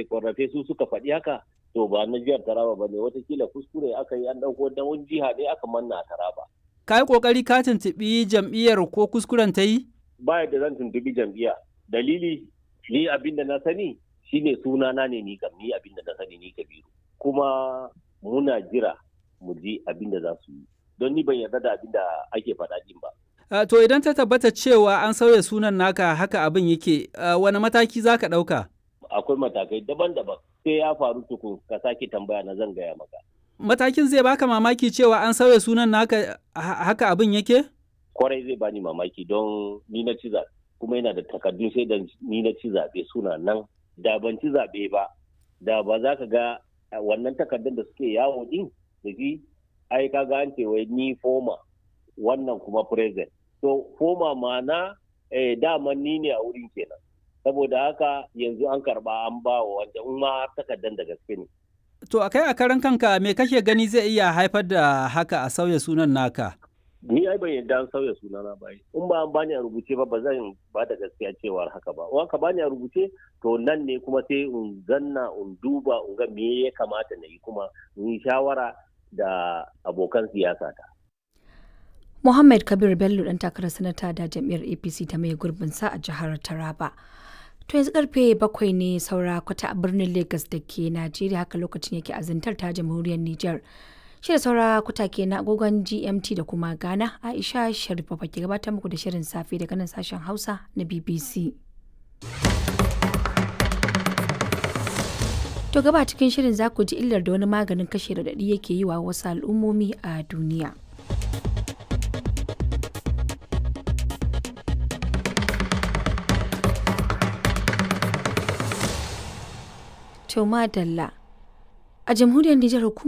ƙorafe su suka faɗi haka to ba na jihar Taraba ba ne watakila kuskure aka yi an ɗauko da wani jiha ne aka manna a Taraba. Ka yi ƙoƙari ka tuntuɓi jam'iyyar ko kuskuren ta yi? Ba yadda zan tuntuɓi jam'iyya. Dalili ni abin da na sani shine sunana ne ni kam ni abin da na sani ni Kabiru. Kuma muna jira mu ji abin da za su yi. Don ni ban yarda da abin da ake faɗa din ba. Uh, to idan ta tabbata cewa an sauya sunan naka haka abin yake, uh, wani mataki za ka ɗauka? Akwai matakai daban-daban. Sai ya faru tukun ka sake tambaya na zan gaya maka. Matakin zai baka mamaki cewa an sauya sunan naka haka abin yake? Kwarai zai bani mamaki don ni na ci zaɓe. Kuma yana da takardun sai da ni na ci zaɓe suna nan. Da ban ci zaɓe ba, da ba za ka ga wannan takardun da suke yawo din da shi ai ka ga an ce wai ni foma wannan kuma present. to koma mana eh, daman ni ne a wurin kenan saboda haka yanzu an karba an ba wa wanda in ma takardar da gaske ne to a kai a karan kanka me kake gani zai iya haifar da haka a sauya sunan naka ni ai ban yadda an sauya sunana ba in ba an bani a rubuce ba ba zan ba da gaskiya cewar haka ba in ka bani a rubuce to nan ne kuma sai in zanna in duba in ga me ya kamata na yi kuma in yi shawara da abokan siyasa ta Muhammad Kabir Bello dan takarar sanata da jam'iyyar APC ta mai gurbin sa a jihar Taraba. To yanzu karfe bakwai ne saura kwata a birnin Lagos da ke Najeriya haka lokacin yake azantar ta jamhuriyar Nijar. Shi da saura kwata ke na agogon GMT da kuma Ghana Aisha Sharifa ke gabatar muku da shirin safe daga nan sashen Hausa na BBC. To gaba cikin shirin za ku ji illar da wani maganin kashe radadi yake yi wa wasu al'ummomi a duniya. To madalla. A jamhuriyar Nijar hukumar